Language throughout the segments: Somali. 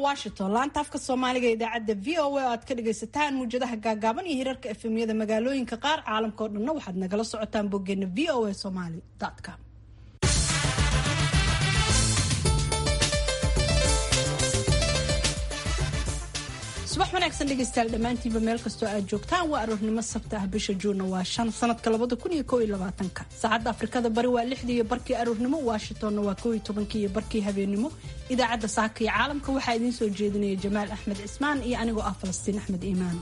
washington laanta afka soomaaliga idaacadda v o a oo aad ka dhagaysataan muwjadaha gaagaaban iyo hirarka efemyada magaalooyinka qaar caalamka oo dhanna waxaad nagala socotaan boggeena v o a somaly com subax wanaagsan dhegeystayaal dhammaantiinba meel kastoo aad joogtaan waa aroornimo sabta ah bisha juunna waa shan sanadka labada kun iyo kow iyo labaatanka saacadda afrikada bari waa lixdii iyo barkii aroornimo washingtonna waa kow iyo tobankii iyo barkii habeenimo idaacadda saaka iyo caalamka waxaa idiin soo jeedinaya jamaal axmed cismaan iyo anigoo ah falastiin axmed iimaan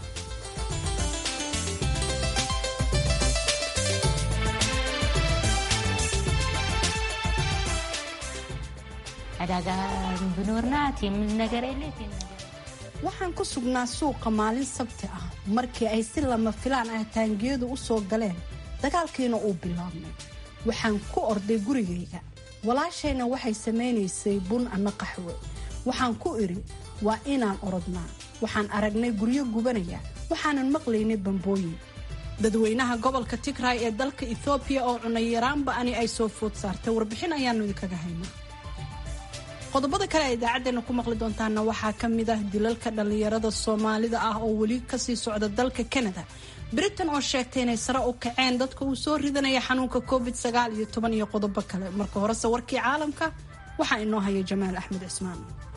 waxaan ku sugnaa suuqa maalin sabti ah markii ay si lama filaan ah taangiyadu u soo galeen dagaalkiina uu bilaabmay waxaan ku orday gurigayga walaashayna waxay samaynaysay bun ama qaxwe waxaan ku idhi waa inaan orodnaa waxaan aragnay guryo gubanaya waxaanan maqlaynay bambooyin dadweynaha gobolka tigray ee dalka ethoobiya oo cunayaraanba ani ay soo food saartay warbixin ayaanu idinkaga haynaa qodobada kale ee idaacaddeenna ku maqli doontaana waxaa ka mid ah dilalka dhallinyarada soomaalida ah oo weli kasii socda dalka canada britain oo sheegtay inay sare u kaceen dadka uu soo ridanaya xanuunka covid sagaal iyo toban iyo qodobo kale marka horese warkii caalamka waxaa inoo haya jamaal axmed cismaan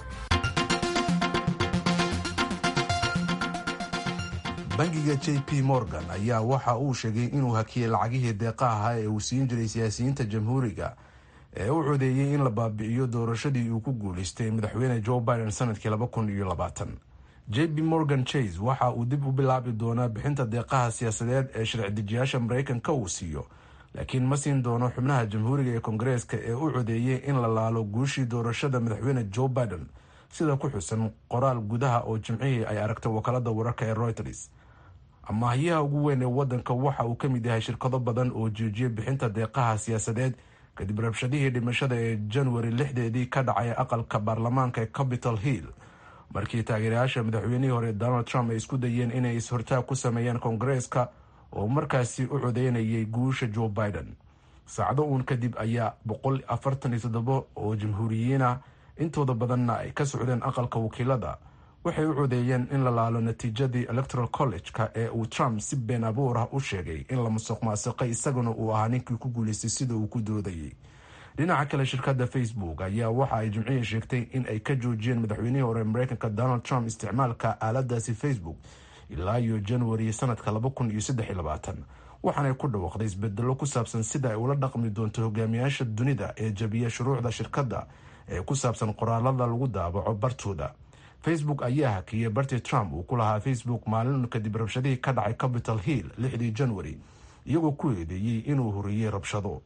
bangiga j p morgan ayaa waxa uu sheegay inuu hakiyey lacagihii deeqa ahaa ee uu siin jiray siyaasiyiinta jamhuuriga ee u codeeyey in la baabi'iyo doorashadii uu ku guulaystay madaxweyne joe biden sanadkii laba kun iyo labaatan j b morgan chase waxa uu dib u bilaabi doonaa bixinta deeqaha siyaasadeed ee sharci-dejiyaasha maraykanka uu siiyo laakiin ma siin doono xubnaha jamhuuriga ee kongareeska ee u codeeyey in la laalo guushii doorashada madaxweyne joe biden sida ku xusan qoraal gudaha oo jimcihii ay aragtay wakaalada wararka ee reuters amaahiyaha ugu weyn ee wadanka waxa uu ka mid yahay shirkado badan oo joojiyay bixinta deeqaha siyaasadeed kadib rabshadihii dhimashada ee januari lixdeedii ka dhacay aqalka baarlamaanka ee capitol hill markii taageerayaasha madaxweynihii hore donald trump ay isku dayeen inay is-hortaag ku sameeyeen koongareeska oo markaasi u codeynayay guusha joe biden saacdo uun kadib ayaa boqol afartan iyo toddobo oo jamhuuriyiina intooda badanna ay ka socdeen aqalka wakiilada waxay u codeeyeen in la laalo natiijadii electoral college-ka ee uu trump si been abuur ah u sheegay in la musuq maasiqay isaguna uu ahaa ninkii ku guulaystay sida uu ku doodayay dhinaca kale shirkadda facebook ayaa waxa ay jimcihii sheegtay in ay ka joojiyeen madaxweynihii hore mareykanka donald trump isticmaalka aaladaasi facebook ilaa iyo januari sanadka laba kun iyo saddex iyo labaatan waxaanay ku dhawaaqday isbedelo ku saabsan sida ay ula dhaqmi doonto hogaamiyaasha dunida ee jabiya shuruucda shirkadda ee ku saabsan qoraalada lagu daabaco bartooda facebook ayaa hakiyey bartii trump uu ku lahaa facebook maalin kadib rabshadihii ka dhacay capitol hill lixdii january iyagoo ku eedeeyey inuu horiyey rabshado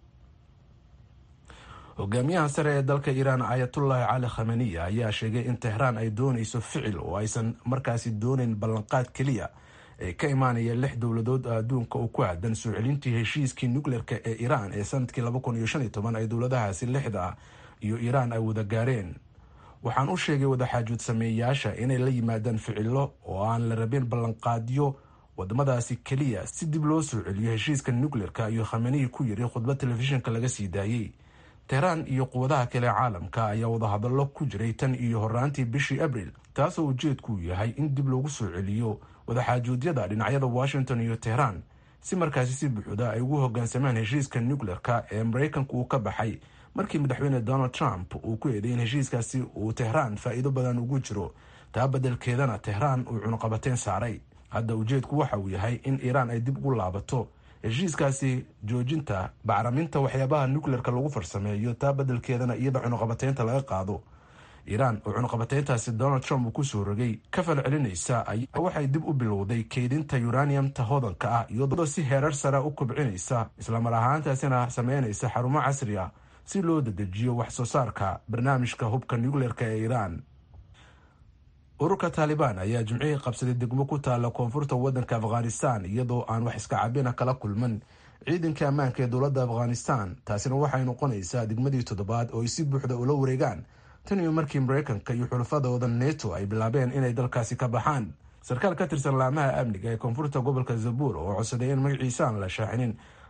hogaamiyaha sare ee dalka iiraan ayatullahi cali khameniya ayaa sheegay in tehraan ay doonayso ficil oo aysan markaasi doonayn ballanqaad keliya ee ka imaanaya lix dowladood oo adduunka oo ku aadan soo celintii heshiiskii nukleerka ee iiraan ee sanadkii laba kun iyo shan iyo toban ay dowladahaasi lixda ah iyo iiraan ay wada gaareen waxaan u sheegay wadaxaajood sameeyayaasha inay la yimaadaan ficilo oo aan la rabin ballanqaadyo wadamadaasi keliya si dib loo soo celiyo heshiiska nukleerka iyo khamenihii ku yiri khudbad telefishinka laga sii daayey tehraan iyo quwadaha kale caalamka ayaa wadahadallo ku jiray tan iyo horaantii bishii abril taasoo ujeedkuu yahay in dib loogu soo celiyo wadaxaajoodyada dhinacyada washington iyo tehraan si markaasi si buuxda ay ugu hogaansamaan heshiiska nukleerka ee maraykanka uu ka baxay markii madaxweyne donald trump uu ku eeday in heshiiskaasi uu tehraan faa'iido badan ugu jiro taa beddelkeedana tehraan uu cunuqabateyn saaray hadda ujeedku waxa uu yahay in iiraan ay dib ugu laabato heshiiskaasi joojinta bacraminta waxyaabaha nukleerka lagu farsameeyo taa beddelkeedana iyada cunuqabateynta laga qaado iiraan oo cunuqabateyntaasi donald trump uu kusoo rogay ka fal celinaysa waxay dib u bilowday keydinta uraniumta hodanka ah iyadoo si heerar sare u kobcinaysa islamar ahaantaasina sameynaysa xarumo casri ah si loo dedejiyo wax soo saarka barnaamijka hubka nukleerka ee iiraan ururka taalibaan ayaa jimcihii qabsaday degmo ku taala koonfurta wadanka afghanistan iyadoo aan wax iska cabina kala kulman ciidanka ammaanka ee dowladda afghanistan taasina waxay noqonaysaa degmadii toddobaad oo ay si buuxda ula wareegaan tan iyo markii mareykanka iyo xulafadooda neto ay bilaabeen inay dalkaasi ka baxaan sarkaal ka tirsan laamaha amniga ee koonfurta gobolka zabuur oo codsaday in magaciisa aan la shaacinin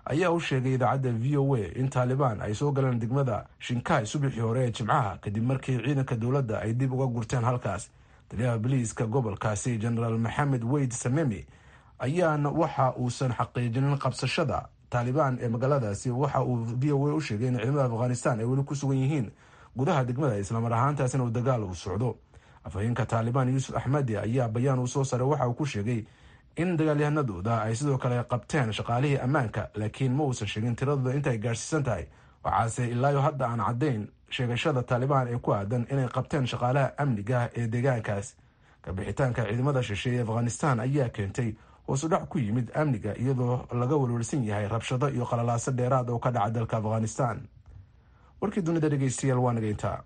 ayaa u sheegay idaacadda v o a in taalibaan ay soo galeen degmada shinkai subaxii hore ee jimcaha kadib markii ciidanka dowladda ay dib uga gurteen halkaas taliyaha boliiska gobolkaasi genaraal maxamed weyd samemi ayaana waxa uusan xaqiijinin qabsashada taalibaan ee magaaladaasi waxa uu v o a u sheegay in ciidamada afghanistan ay weli ku sugan yihiin gudaha degmada islamar ahaantaasina uu dagaal uu socdo afhayeenka taalibaan yuusuf axmadi ayaa bayaan uu soo saray waxa uu ku sheegay in dagaalyahanadooda ay sidoo kale qabteen shaqaalihii ammaanka laakiin ma uusan sheegin tiradooda intaay gaadhsiisan tahay waxaase ilaayo hadda aan caddayn sheegashada taalibaan ee ku aadan inay qabteen shaqaalaha amniga ee deegaankaas kabixitaanka ciidamada shisheeye ee afghanistan ayaa keentay hoosudhac ku yimid amniga iyadoo laga welwelsan yahay rabshado iyo qalalaaso dheeraad oo ka dhaca dalka afghanistan warkii dunida dhegeystayaal waa naga intaa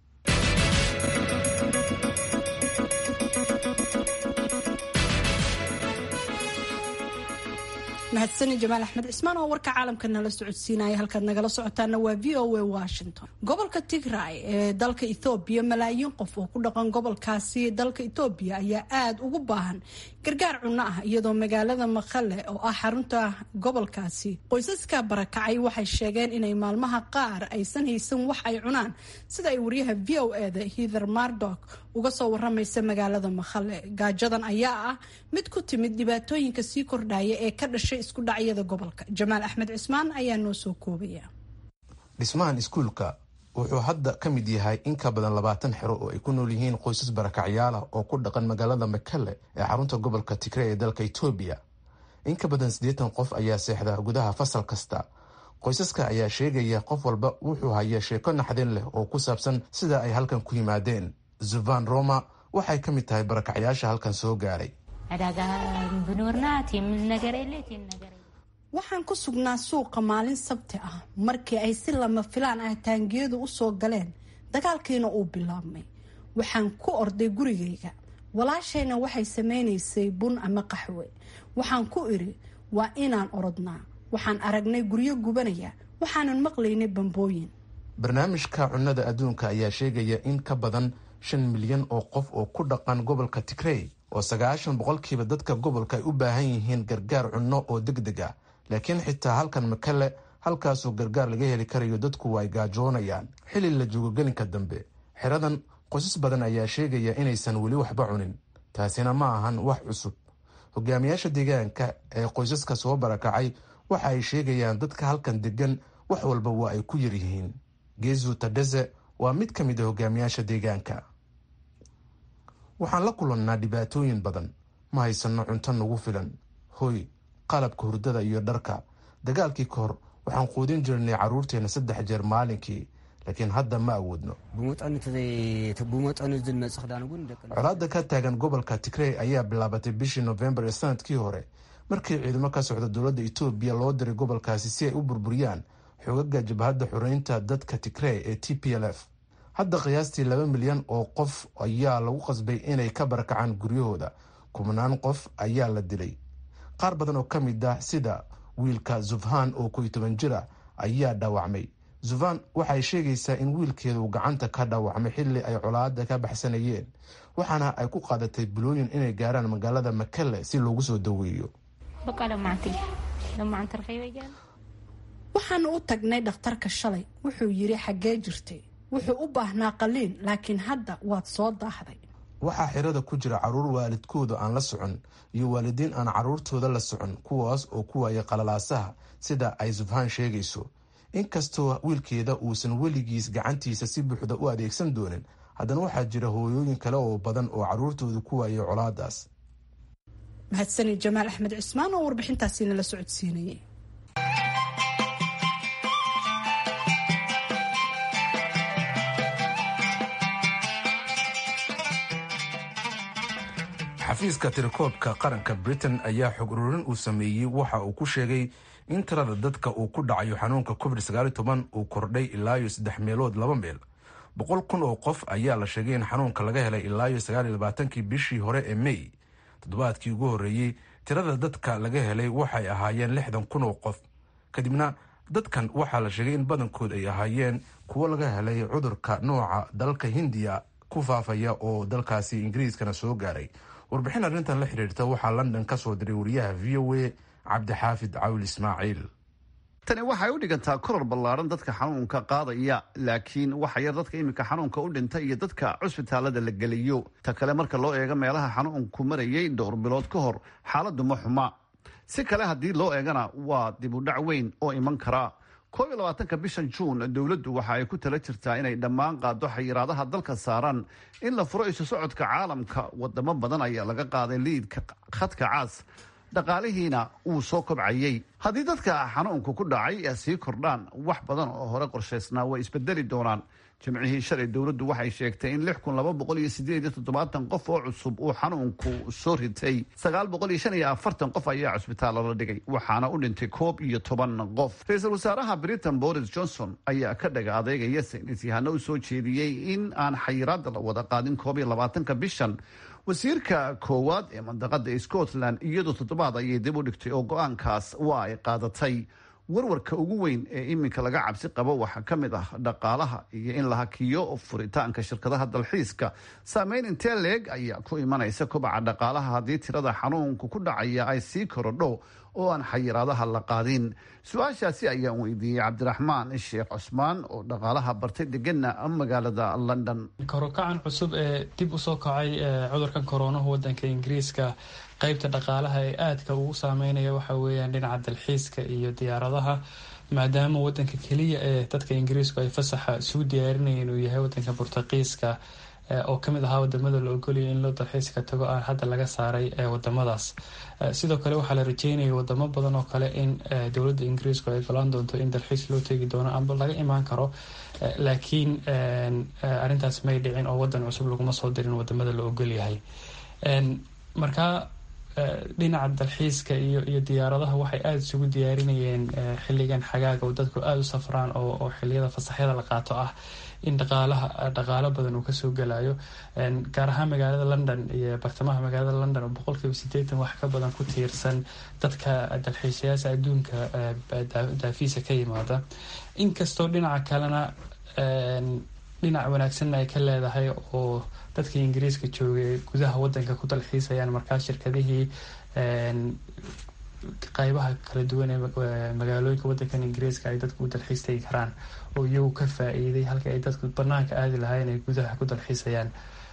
mahadsani jamaal axmed cismaan oo warka caalamka nala socodsiinaya halkaad nagala socotaana waa v o a washington gobolka tigray ee dalka ethoobiya malaayiin qof oo ku dhaqan gobolkaasi dalka ethoobiya ayaa aada ugu baahan gargaar cunno ah iyadoo magaalada maqale oo ah xarunta gobolkaasi qoysaska barakacay waxay sheegeen inay maalmaha qaar aysan haysan wax ay cunaan sida ay waryaha v o eda hither mardok uga soo waramaysa magaalada maqale gaajadan ayaa ah mid ku timid dhibaatooyinka sii kordhaya ee ka dhashay isku dhacyada gobolka jamaal axmed cismaan ayaa noo soo koobaya dhismahan iskuulka wuxuu hadda ka mid yahay in ka badan labaatan xero oo ay ku nool yihiin qoysas barakacyaala oo ku dhaqan magaalada makale ee xarunta gobolka tigre ee dalka etoobiya in ka badan siddeetan qof ayaa seexda gudaha fasal kasta qoysaska ayaa sheegaya qof walba wuxuu haya sheeko naxdin leh oo ku saabsan sida ay halkan ku yimaadeen zuvan roma waxay ka mid tahay barakacyaasha halkan soo gaaray waxaan ku sugnaa suuqa maalin sabti ah markii ay si lama filaan ah taangiyadu u soo galeen dagaalkiina uu bilaabmay waxaan ku orday gurigayga walaashayna waxay samaynaysay bun ama qaxwe waxaan ku idhi waa inaan orodnaa waxaan aragnay guryo gubanaya waxaanan maqlaynay bambooyin barnaamijka cunnada adduunka ayaa sheegaya in ka badan shan milyan oo qof oo ku dhaqan gobolka tigrey oo sagaashan boqolkiiba dadka gobolka ay u baahan yihiin gargaar cunno oo deg deg ah laakiin xitaa halkan makale halkaasoo gargaar laga heli karayo dadku ay gaajoonayaan xili la joogo gelinka dambe xeradan qoysas badan ayaa sheegaya inaysan weli waxba cunin taasina ma ahan wax cusub hogaamiyaasha deegaanka ee qoysaska soo barakacay waxa ay sheegayaan dadka halkan degan wax walba waa ay ku yaryihiin geezu tadhese waa mid ka mid a hogaamiyaasha deegaanka waxaan la kulannaa dhibaatooyin badan ma haysanno cunto nagu filan hoy qalabka hurdada iyo dharka dagaalkii ka hor waxaan quudin jirnay carruurteenna saddex jeer maalinkii laakiin hadda ma awoodno colaadda ka taagan gobolka tigrey ayaa bilaabatay bishii nofembar ee sanadkii hore markii ciidamo ka socda dowladda etoobiya loo diray gobolkaasi si ay u burburiyaan xogaga jabhadda xureynta dadka tigrey ee t p l f hadda qiyaastii laba milyan oo qof ayaa lagu qasbay inay ka barakacaan guryahooda kubnaan qof ayaa la dilay qaar badan oo ka mid ah sida wiilka zufhan oo kow iyo toban jir ah ayaa dhaawacmay zufan waxay sheegaysaa in wiilkeedu gacanta ka dhaawacmay xilli ay colaada ka baxsanayeen waxaana ay ku qaadatay bulooyin inay gaaraan magaalada makale si loogu soo daweeyo waxaanu u tagnay dhakhtarka shalay wuxuu yidhi xaggee jirtay wuxuu u baahnaa qaliin laakiin hadda waad soo daahday waxaa xirada ku jira caruur waalidkooda aan la socon iyo waalidiin aan caruurtooda la socon kuwaas oo ku waayay qalalaasaha sida ay zufhaan sheegayso inkastoo wiilkeeda uusan weligiis gacantiisa si buuxda u adeegsan doonin haddana waxaa jira hooyooyin kale oo badan oo caruurtooda ku waayay colaadaas mahadsani jamaal axmed cismaan oo warbixintaasi nala socodsiinayay xafiiska tirakoobka qaranka britain ayaa xog ururin uu sameeyey waxa uu ku sheegay in tirada dadka uu ku dhacayo xanuunka covid uu kordhay ilaayo saddex meelood laba meel boqol kun oo qof ayaa la sheegay in xanuunka laga helay ilaayo sagaaliyolabaatanki bishii hore ee mey toddobaadkii ugu horreeyey tirada dadka laga helay waxay ahaayeen lixdan kun oo qof kadibna dadkan waxaa la sheegay in badankood ay ahaayeen kuwo laga helay cudurka nooca dalka hindiya ku faafaya oo dalkaasi ingiriiskana soo gaaray warbixin arrintan la xiriirta waxaa london ka soo diray wariyaha v o a cabdixaafid cawil ismaaciil tani waxay u dhigantaa koror ballaaran dadka xanuunka qaadaya laakiin waxa yar dadka iminka xanuunka u dhintay iyo dadka cusbitaalada la geliyo ta kale marka loo eego meelaha xanuunku marayay dhowr bilood ka hor xaaladdu ma xuma si kale haddii loo eegana waa dib u dhac weyn oo iman kara koob iyo labaatanka bishan juun dowladdu waxa ay ku tala jirtaa inay dhammaan qaado xayiraadaha dalka saaran in la furo isu socodka caalamka wadamo badan ayaa laga qaaday liidka khadka caas dhaqaalihiina wuu soo kobcayey haddii dadka xanuunku ku dhacay sii kordhaan wax badan oo hore qorshaysnaa way isbedeli doonaan jimcihii shalay dowladdu waxay sheegtay in lix kun laba boqol iyo sideed iyo toddobaatan qof oo cusub uu xanuunku soo ritay sagaal boqol iyo shan iyo afartan qof ayaa cusbitaalla la dhigay waxaana u dhintay koob iyo toban qof ra-iisul wasaaraha britain boris johnson ayaa ka dhaga adeegaya saynis yahano u soo jeediyey in aan xayiraada la wada qaadin koob iyo labaatanka bishan wasiirka koowaad ee mandaqada scotland iyadoo toddobaad ayay dib u dhigtay oo go-aankaas waa ay qaadatay warwarka ugu weyn ee iminka laga cabsi qabo waxaa ka mid ah dhaqaalaha iyo in la hakiyo furitaanka shirkadaha dalxiiska saameyn intee leeg ayaa ku imanaysa kobaca dhaqaalaha haddii tirada xanuunku ku dhacaya ay sii korodho oo aan xayiraadaha la qaadin su-aashaasi ayaan weydiiyey cabdiraxmaan sheekh cusmaan oo dhaqaalaha bartay degana magaalada london korokacan cusub ee dib usoo kacay cudurkan koronahu wadanka ingiriiska qeybta dhaqaalaha ee aadka ugu saameynaya waxa weeyaan dhinaca dalxiiska iyo diyaaradaha maadaama wadanka keliya ee dadka ingiriisku ay fasaxa isugu diyaarinayeen uu yahay wadanka burtaqiiska oo kamid ahaa wadamada la ogolaya in loo dalxiiska tago aan hadda laga saaray wadamadaas sidoo kale waxaa la rajeynaya wadamo badan oo kale in dowladda ingiriisku ay golaan doonto in dalxiis loo tegi doono amba laga imaan karo laakiin arintaas may dhicin oo wadan cusub laguma soo dirin wadamada la ogolyahay markaa dhinaca dalxiiska iyo iyo diyaaradaha waxay aada isugu diyaarinayeen xiligan xagaaga oo dadku aada u safraan oo xiliyada fasaxyada la qaato ah in dhaqaalaha dhaqaalo badan uu kasoo gelayo gaar ahaan magaalada london iyo bartamaha magaalada london oo boqolkiiba sideetan wax ka badan ku tiirsan dadka dalxiisayaasha adduunka daafiisa ka yimaada inkastoo dhinaca kalena dhinac wanaagsanna ay ka leedahay oo dadkii ingiriiska joogay gudaha wadanka ku dalxiisayaan markaa shirkadihii qaybaha kala duwan ee magaalooyinka wadankan ingiriiska ay dadku u dalxiis tegi karaan oo iyagu ka faa-iiday halkii ay dadku banaanka aadi lahaayeen ay gudaha ku dalxiisayaan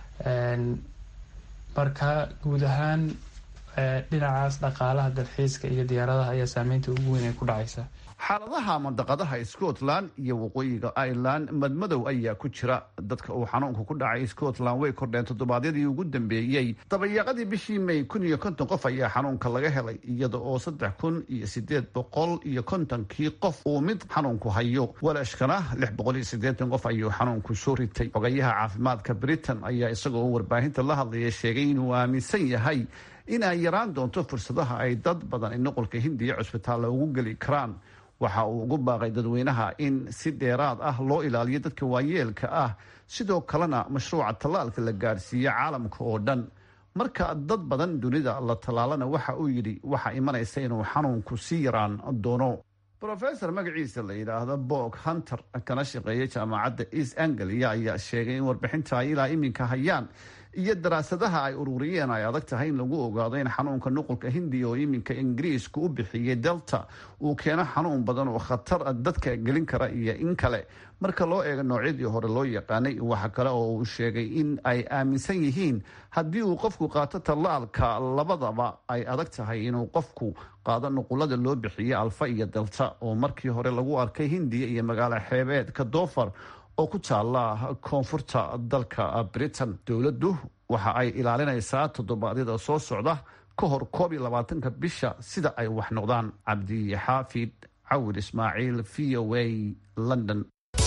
marka guud ahaan dhinacaas dhaqaalaha dalxiiska iyo diyaaradaha ayaa saameynta ugu weyn ay ku dhacaysa xaaladaha mandaqadaha scotland iyo waqooyiga ireland madmadow ayaa ku jira dadka uu xanuunku ku dhacay scotland way kordheen toddobaadyadii ugu dambeeyey dabayaaqadii bishii may kun iyo konton qof ayaa xanuunka laga helay iyada oo saddex kun iyo sideed boqol iyo kontonkii qof uu mid xanuunku hayo walashkana lix boqol iyo sideetan qof ayuu xanuunku soo ritay xogayaha caafimaadka britain ayaa isagoo warbaahinta la hadlaya sheegay inuu aaminsan yahay in ay yaraan doonto fursadaha ay dad badan in noqolka hindiya cusbitaalla ugu geli karaan waxa uu ugu baaqay dadweynaha in si dheeraad ah loo ilaaliyo dadka waayeelka ah sidoo kalena mashruuca tallaalka la gaadhsiiyo caalamka oo dhan marka dad badan dunida la tallaalana waxa uu yidhi waxaa imanaysa inuu xanuunku sii yaraan doono rofesor magaciisa la yidhaahdo bog hunter kana shaqeeya jaamacadda east anglia ayaa sheegay in warbixinta ay ilaa iminka hayaan iyo daraasadaha ay ururiyeen ay adag tahay in lagu ogaado in xanuunka nuqulka hindiya oo iminka ingiriisku u bixiyey delta uu keeno xanuun badan oo khatar dadka gelin kara iyo in kale marka loo eego noocyadii hore loo yaqaanay waxa kale oo uu sheegay in ay aaminsan yihiin haddii uu qofku qaato tallaalka labadaba ay adag tahay inuu qofku qaado nuqulada loo bixiye alfa iyo delta oo markii hore lagu arkay hindiya iyo magaalo xeebeedka doofar oo ku taala koonfurta dalka britain dowladdu waxa ay ilaalinaysaa toddobaadyada soo socda ka hor koob iyo labaatanka bisha sida ay wax noqdaan cabdi xaafid cawir ismaaciil v o a london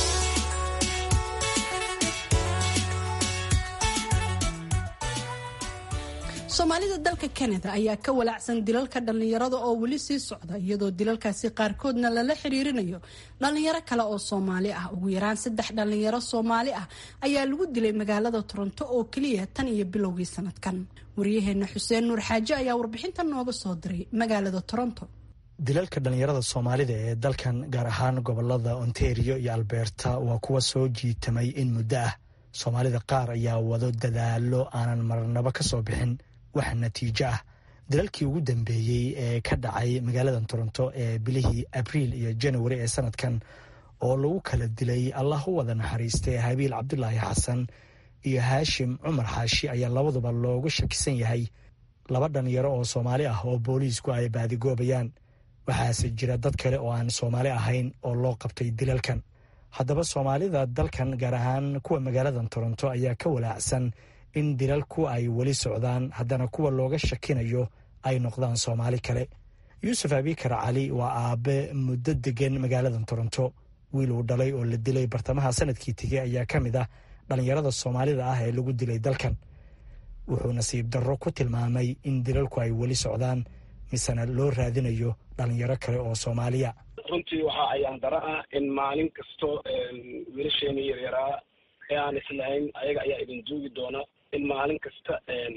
soomaalida dalka kanada ayaa ka walaacsan dilalka dhallinyarada oo weli sii socda iyadoo dilalkaasi qaarkoodna lala xiriirinayo dhallinyaro kale oo soomaali ah ugu yaraan saddex dhallinyaro soomaali ah ayaa lagu dilay magaalada toronto oo keliya tan iyo bilowgii sanadkan waryaheena xuseen nuur xaaje ayaa warbixintan nooga soo diray magaalada toronto dilalka dhallinyarada soomaalida ee dalkan gaar ahaan gobolada ontario iyo alberta waa kuwa soo jiitamay in muddo ah soomaalida qaar ayaa wado dadaalo aanan marnabo ka soo bixin wax natiijo ah dalalkii ugu dambeeyey ee ka dhacay magaalada toronto ee bilihii abriil iyo janawari ee sanadkan oo lagu kala dilay allah u wada naxariistay habiil cabdulaahi xasan iyo haashim cumar xaashi ayaa labaduba looga shakisan yahay laba dhalinyaro oo soomaali ah oo booliisku ay baadigoobayaan waxaase jira dad kale oo aan soomaali ahayn oo loo qabtay dilalkan haddaba soomaalida dalkan gaar ahaan kuwa magaalada toronto ayaa ka walaacsan in dilalku ay weli socdaan haddana kuwa looga shakinayo ay noqdaan soomaali kale yuusuf abikar cali waa aabe muddo degan magaalada toronto wiil uu dhalay oo la dilay bartamaha sanadkii tegey ayaa ka mid ah dhallinyarada soomaalida ah ee lagu dilay dalkan wuxuu nasiib darro ku tilmaamay in dilalku ay weli socdaan misena loo raadinayo dhallinyaro kale oo soomaaliya runtii waxaa ayaan daro ah in maalin kasto wiilasheeni yaryaraa ee aan islahayn ayaga ayaa idin duugi doona in maalin kasta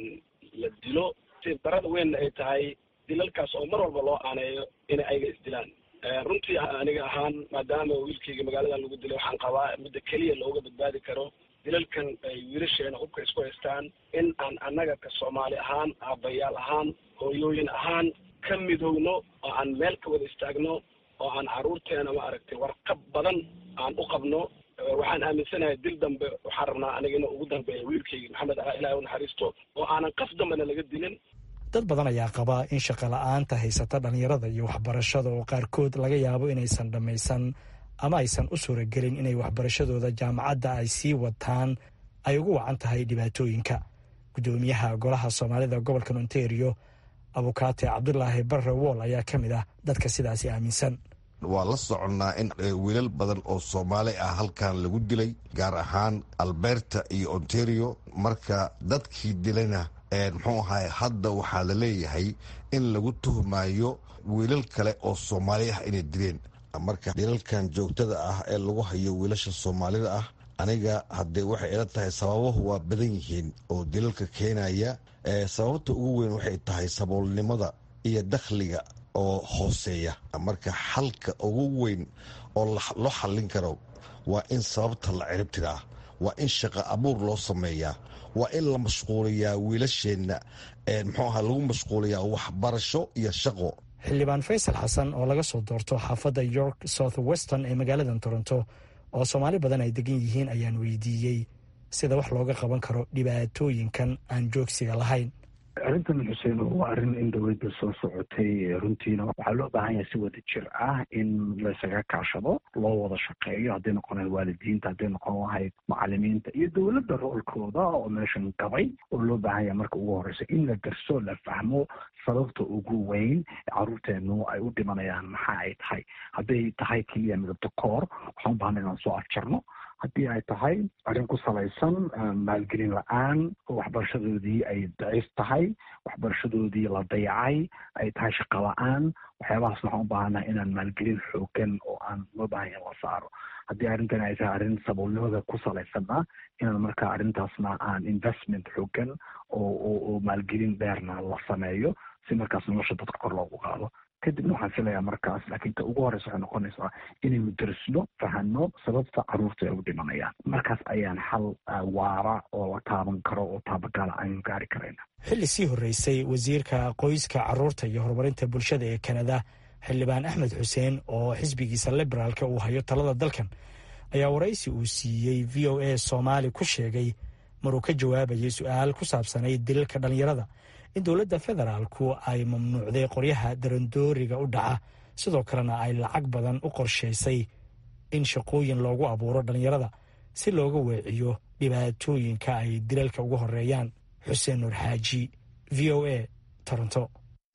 la dilo si darada weynna ay tahay dilalkaas oo mar walba loo aaneeyo inay ayaga isdilaan runtii aniga ahaan maadaama wiilkayga magaaladan lagu dilay waxaan qabaa midda keliya looga badbaadi karo dilalkan ay wiilasheena hubka isku haystaan in aan annaga ka soomaali ahaan aabbayaal ahaan hooyooyin ahaan ka midowno oo aan meel ka wada istaagno oo aan carruurteena ma aragtay warqab badan aan u qabno waxaan aaminsanahay dil dambe waxaan rabnaa aniga inuu ugu dambeeya wiilkayga maxamed ah ilahi u naxariisto oo aanan qaf dambena laga dilin dad badan ayaa qaba in shaqo la-aanta haysata dhallinyarada iyo waxbarashada oo qaarkood laga yaabo inaysan dhammaysan ama aysan u suuragelin inay waxbarashadooda jaamacadda ay sii wataan ay ugu wacan tahay dhibaatooyinka guddoomiyaha golaha soomaalida gobolka ontario abukaate cabdulaahi barre wool ayaa ka mid ah dadka sidaasi aaminsan waa la soconnaa in wiilal badan oo soomaali ah halkan lagu dilay gaar ahaan alberta iyo ontario marka dadkii dilayna muxuu ahay hadda waxaa la leeyahay in lagu tuhmayo wiilal kale oo soomaali ah inay dileen marka dilalkan joogtada ah ee lagu hayo wiilasha soomaalida ah aniga haddee waxay ila tahay sababuhu waa badan yihiin oo dilalka keenaya sababta ugu weyn waxay tahay saboolnimada iyo dakhliga oo hooseeya marka xalka ugu weyn oo loo xallin karo waa in sababta la ciribtiraa waa in shaqo abuur loo sameeyaa waa in la mashquuliyaa wiilasheenna muxuu aha lagu mashquuliyaa waxbarasho iyo shaqo xildhibaan faysal xasan oo laga soo doorto xaafadda york south weston ee magaalada toronto oo soomaali badan ay degan yihiin ayaan weydiiyey sida wax looga qaban karo dhibaatooyinkan aan joogsiga lahayn arrintan xuseen waa arrin in dowladda soo socotay runtiina waxaa loo baahan yahay si wada jir ah in laysaga kaashado loo wada shaqeeyo hadday noqon lahayd waalidiinta hadday noqon lahayd macalimiinta iyo dowladda roolkooda oo meeshan gabay oo loo baahan yahay marka ugu horeysa in la garso la fahmo sababta ugu weyn caruurteenu ay u dhimanayaan maxaa ay tahay hadday tahay keliya midabta koor waxaan u baahana inaan soo afjarno haddii ay tahay arrin ku salaysan maalgelin la-aan oo waxbarashadoodii ay daciif tahay waxbarashadoodii la dayacay ay tahay shaqo la-aan waxyaabahaasna waxaan u baahanaha inaan maalgelin xoogan oo aan loo baahanya in la saaro haddii arrintan ay tahay arrin saboolnimada ku salaysanna inaan markaa arrintaasna aan investment xoogan oo oo maalgelin dheerna la sameeyo si markaas nolosha dadka kor loogu qaado kadibna waxaan filayaa markaas laakiin ta ugu horeysa waxay noqonaysaa inaynu darisno fahano sababta caruurta ay u dhimanayaan markaas ayaan xal waara oo la taaban karo oo taabagaala aynu gaari karayna xilli sii horreysay wasiirka qoyska caruurta iyo horumarinta bulshada ee kanada xildhibaan axmed xuseen oo xisbigiisa liberaalka uu hayo talada dalkan ayaa waraysi uu siiyey v o a soomaali ku sheegay maruu ka jawaabayay su-aal ku saabsanayd dilalka dhallinyarada in dowladda federaalku ay mamnuucday qoryaha darandooriga u dhaca sidoo kalena ay lacag badan u qorshaysay in shaqooyin loogu abuuro dhallinyarada si looga weeciyo dhibaatooyinka ay dilalka ugu horeeyaan xuseen nuur xaaji v o a toronto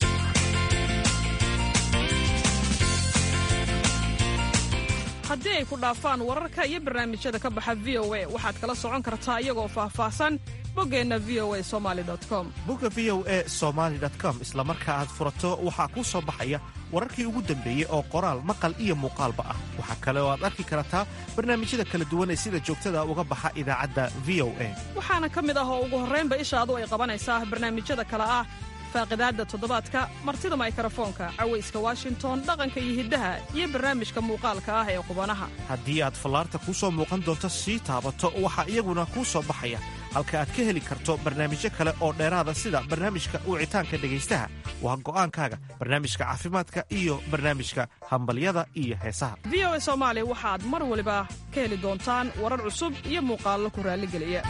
haddii ay ku dhaafaan wararka iyo barnaamijyada ka baxa v o a waxaad kala socon kartaa iyagoo faahfaahsan boggeenna v o a somali com bogga v o a somaali com isla marka aad furato waxaa kuu soo baxaya wararkii ugu dambeeyey oo qoraal maqal iyo muuqaalba ah waxaa kale oo aad arki kartaa barnaamijyada kala duwan ee sida joogtada uga baxa idaacadda v o a waxaana ka mid ah oo ugu horraynba ishaadu ay qabanaysaa barnaamijyada kale ah faaqidaadda toddobaadka martida maykarafoonka cawayska washington dhaqanka iyo hiddaha iyo barnaamijka muuqaalka ah ee qubanaha haddii aad fallaarta kuu soo muuqan doonto sii taabato waxaa iyaguna kuu soo baxaya halka aad ka heli karto barnaamijyo kale oo dheeraada sida barnaamijka wicitaanka dhegaystaha waa go'aankaaga barnaamijka caafimaadka iyo barnaamijka hambalyada iyo heesaha v o a soomaali waxaad mar waliba ka heli doontaan warar cusub iyo muuqaallo ku raalligeliya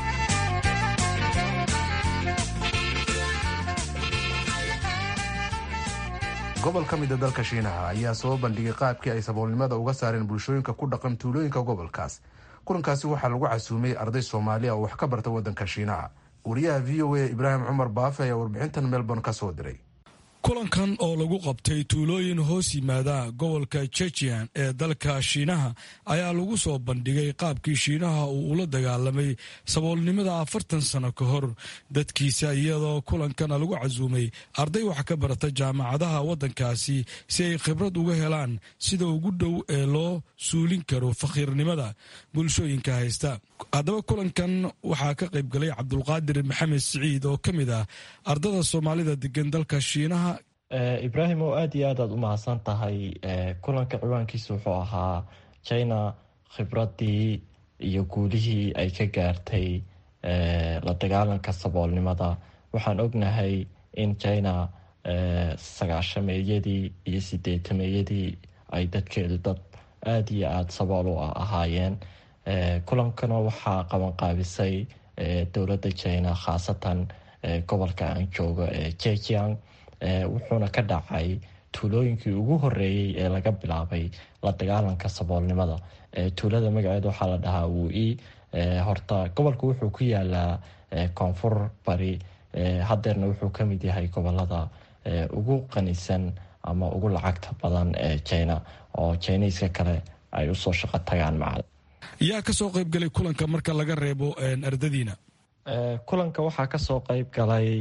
gobol ka mida dalka shiinaha ayaa soo bandhigay qaabkii ay saboolnimada uga saareen bulshooyinka ku dhaqan tuulooyinka gobolkaas kulankaasi waxaa lagu casuumay arday soomaaliya oo wax ka barta waddanka shiinaha wariyaha v o a ibraahim cumar baafe ayaa warbixintan melbourne ka soo diray kulankan oo lagu qabtay tuulooyin hoos yimaada gobolka jejian ee dalka shiinaha ayaa lagu soo bandhigay qaabkii shiinaha uu ula dagaalamay saboolnimada afartan sano ka hor dadkiisa iyadoo kulankana lagu casuumay arday wax ka barata jaamacadaha waddankaasi si ay khibrad uga helaan sida ugu dhow ee loo suulin karo fakhiirnimada bulshooyinka haysta haddaba kulankan waxaa ka qaybgalay cabdulqaadir maxamed siciid oo ka mid ah ardada soomaalida degan dalka shiinaha ibraahim oo aada iyo aad aad u mahadsan tahay kulanka ciwaankiisa wuxuu ahaa china khibradii iyo guulihii ay ka gaartay la dagaalanka saboolnimada waxaan ognahay in china sagaashameeyadii iyo sideetameeyadii ay dadkeedu dad aada iyo aada sabool u ahaayeen kulankana waxaa qabanqaabisay dowladda china khaasatan gobolka aan joogo ee jejiang wuxuuna ka dhacay tuulooyinkii ugu horeeyey ee laga bilaabay la dagaalanka saboolnimada tuulada magaceeda waxaa la dhahaa wui horta gobolka wuxuu ku yaalaa koonfur bari hadeerna wuxuu kamid yahay gobolada ugu qanisan ama ugu lacagta badan ee china oo jiniiska kale ay usoo shaqo tagaan macad yaa kasoo qaybgalay kulanka marka laga reebo ardadiina kulanka waxaa kasoo qeyb galay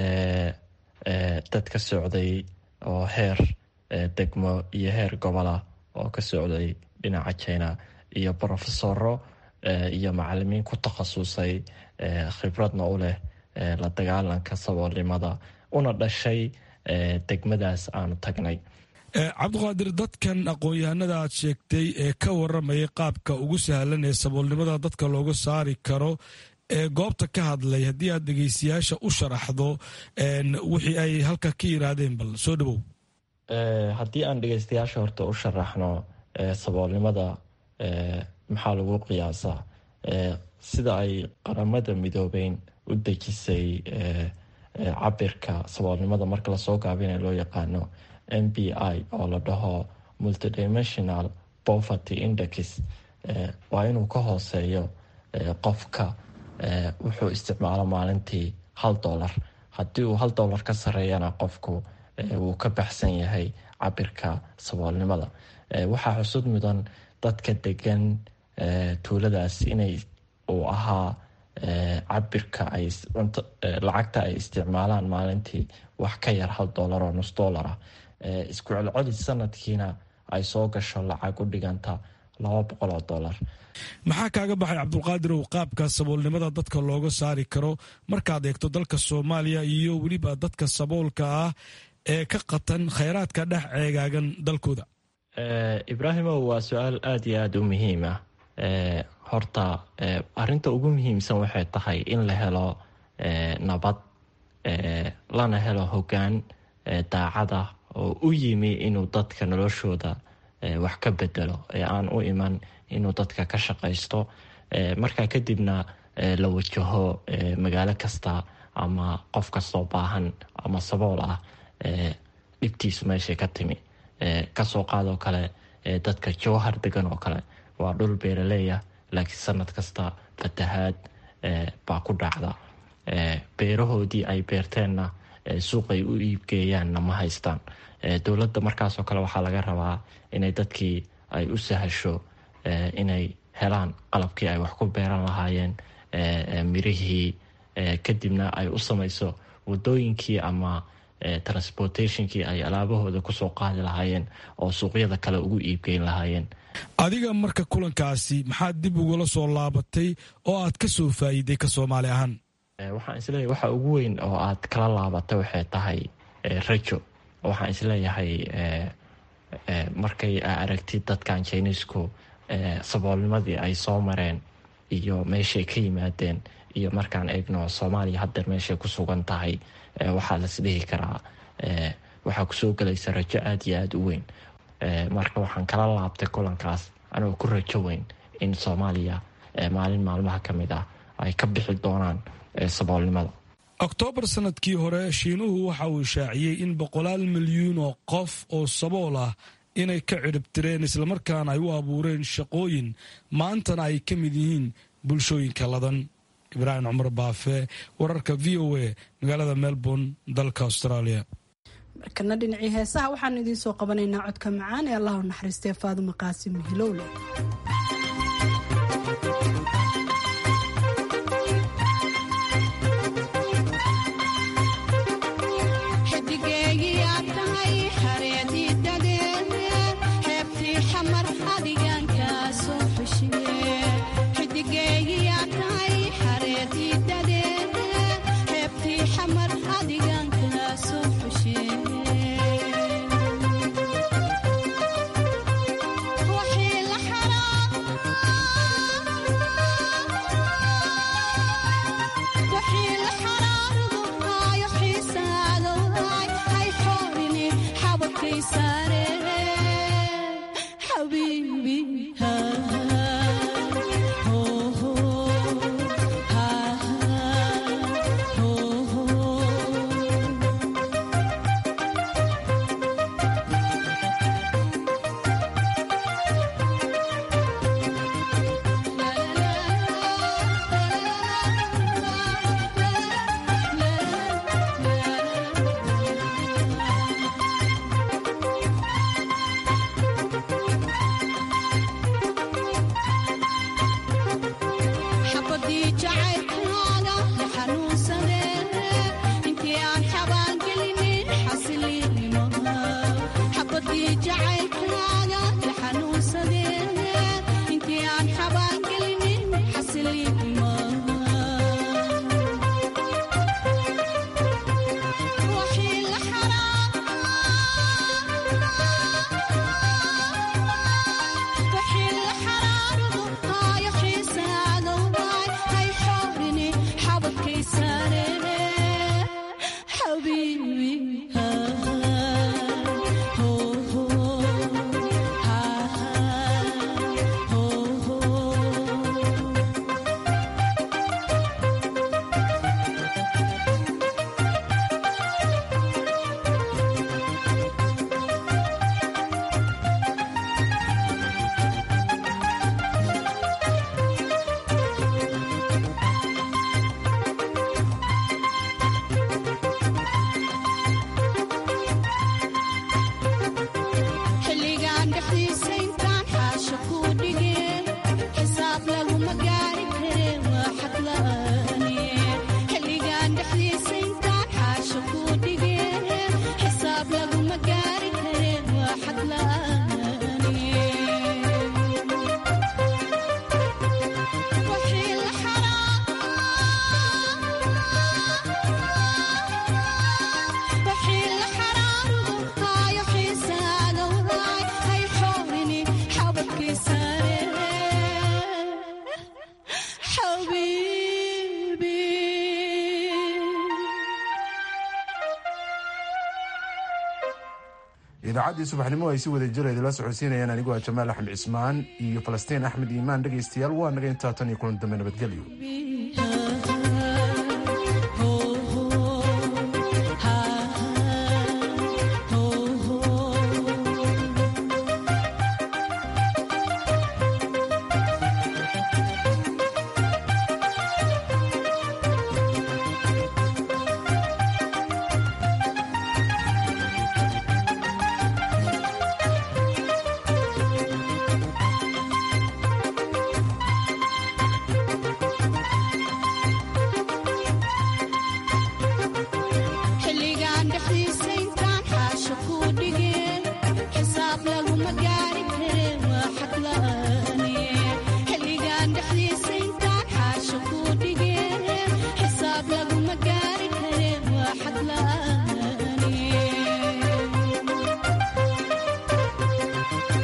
dad ka socday oo heer degmo iyo heer gobola oo ka socday dhinaca china iyo brofesoro iyo macalimiin ku takhasusay khibradna u leh la dagaalanka saboolnimada una dhashay degmadaas aanu tagnay cabdiqaadir dadkan aqoon-yahanada aad sheegtay ee ka waramayay qaabka ugu sahlan ee saboolnimada dadka looga saari karo ee goobta ka hadlay haddii aad dhegeystayaasha u sharaxdo wixii ay halka ka yiraahdeen bal soo dhawow haddii aan dhegeystayaasha horta u sharaxno saboolnimada maxaa lagu qiyaasaa sida ay qaramada midoobeyn u dejisay cabirka saboolnimada marka lasoo gaabina loo yaqaano m b i oo la dhaho multidimensional poverty index waa inuu ka hooseeyo qofka wuxuu isticmaalo maalintii hal dolar haddii uu hal dolar ka sareeyana qofku wuu ka baxsan yahay cabirka saboolnimada waxaa xusud mudan dadka degan tuuladaas inay uu ahaa cabirka ay lacagta ay isticmaalaan maalintii wax ka yar hal dolar oo nus dolar ah isku celcelis sanadkiina ay soo gasho lacag u dhiganta laba boqol oo dolar maxaa kaaga baxay cabdulqaadirow qaabka saboolnimada dadka looga saari karo markaad eegto dalka soomaaliya iyo weliba dadka saboolka ah ee ka qatan khayraadka dhex ceegaagan dalkooda ibraahimow waa su-aal aada iyo aada u muhiim ah horta arinta ugu muhiimsan waxay tahay in la helo nabad lana helo hogaan daacada oo u yimi inuu dadka noloshooda wax ka bedelo ee aan u iman inuu dadka ka shaqaysto markaa kadibna la wajaho magaalo kasta ama qof kastoo baahan ama sabool ah dhibtiisu meeshay ka timi kasoo qaadoo kale dadka jowhar degan oo kale waa dhul beeraleeya laakiin sanad kasta fatahaad baa ku dhacda beerahoodii ay beerteenna suuqay u iibgeeyaanna ma haystaan dowladda markaasoo kale waxaa laga rabaa inay dadkii ay u sahasho inay helaan qalabkii ay wax ku beeran lahaayeen mirihii kadibna ay u samayso wadooyinkii ama transportationkii ay alaabahooda kusoo qaadi lahaayeen oo suuqyada kale ugu iibgeyn lahaayeen adiga marka kulankaasi maxaad dib ugula soo laabatay oo aad ka soo faa'iiday ka soomaali ahaan waxaan isleeyahay waxa ugu weyn oo aad kala laabatay waxay tahay rajo waxaan isleeyahay markay aragtid dadkan jiniisku saboolnimadii ay soo mareen iyo meeshay ka yimaadeen iyo markaan eegno soomaaliya haddeer meeshay ku sugan tahay waxaa las dhihi karaa waxaa kusoo gelaysa rajo aada iyo aada u weyn marka waxaan kala laabtay kulankaas anigoo ku rajo weyn in soomaaliya maalin maalmaha ka mid ah ay ka bixi doonaan saboolnimada oktoobar sanadkii hore shiinuhu waxa uu shaaciyey in boqolaal milyuun oo qof oo sabool ah inay ka cidhibtireen islamarkaana ay u abuureen shaqooyin maantana ay ka mid yihiin bulshooyinka ladan ibraahim cumar baafe wararka v o a magaalada melbourne dalka australia markana dhinacii heesaha waxaanu idiin soo qabanaynaa codka macaan ee allahu naxariistee faaduma qaasim hilowle idaacaddii subaxnimo ay si wada jira idila socodsiinayaan anigu waa jamaal axmed cismaan iyo falastiin axmed iimaan dhegaystayaal waa naga intaa tan iyo kulan dambe nabadgelyo